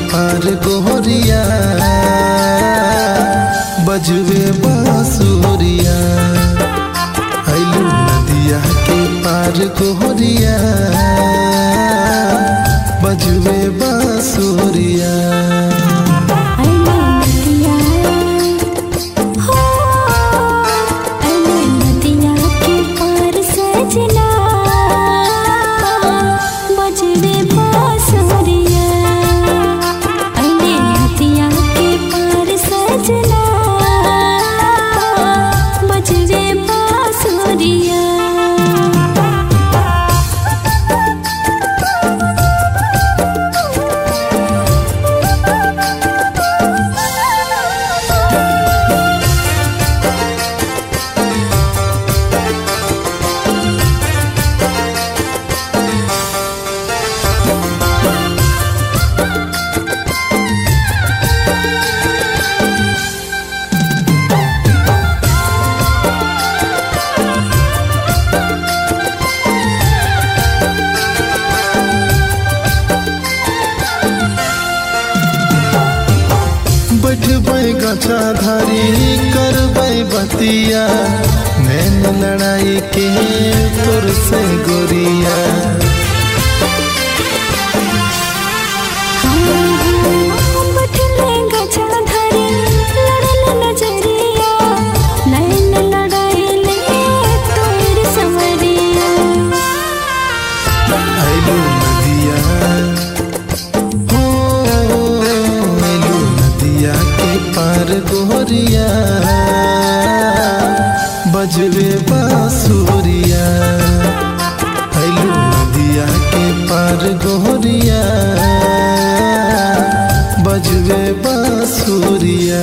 पार गोहरिया बजवे बांसुरिया आइलू नदिया के पार गोहरिया बजवे बांसुरिया अले नदिया हो अले नदिया के पार सजना बजवे बांसुरिया अले नदिया के पार सजना बजवे बांसुरिया बैठबै गछा धारी करबै बतिया नैन लड़ाई के तोर से गोरिया बटले गजा धरी लड़ल नजरिया नैन लड़ाइले तोर समरिया आइलू नदिया हो आइलू नदिया के पार गोरिया बजवे बांसुरिया आइलू नदिया के पार गोरिया बजवे बांसुरिया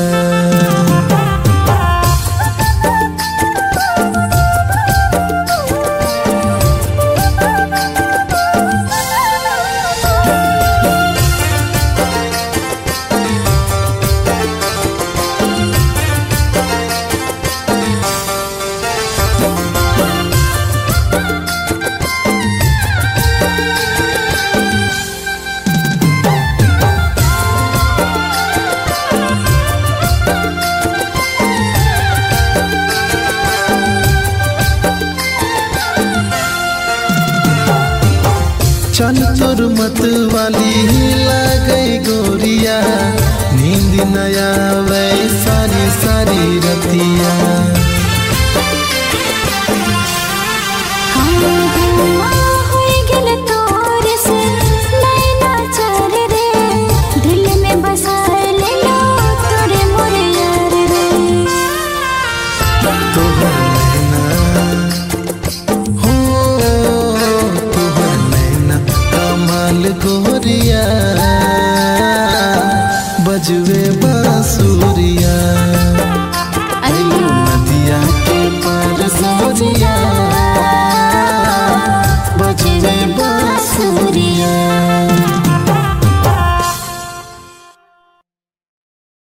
चल तोर मत वाली लागई गोरिया नींद नया वै सारी सारी रतिया होई गेल तोर से नैना चार रे दिल में बसा लेलो तोरे मोरे यार रे तोहर नैना हो तोहर नैना कमाल गोरिया बजवे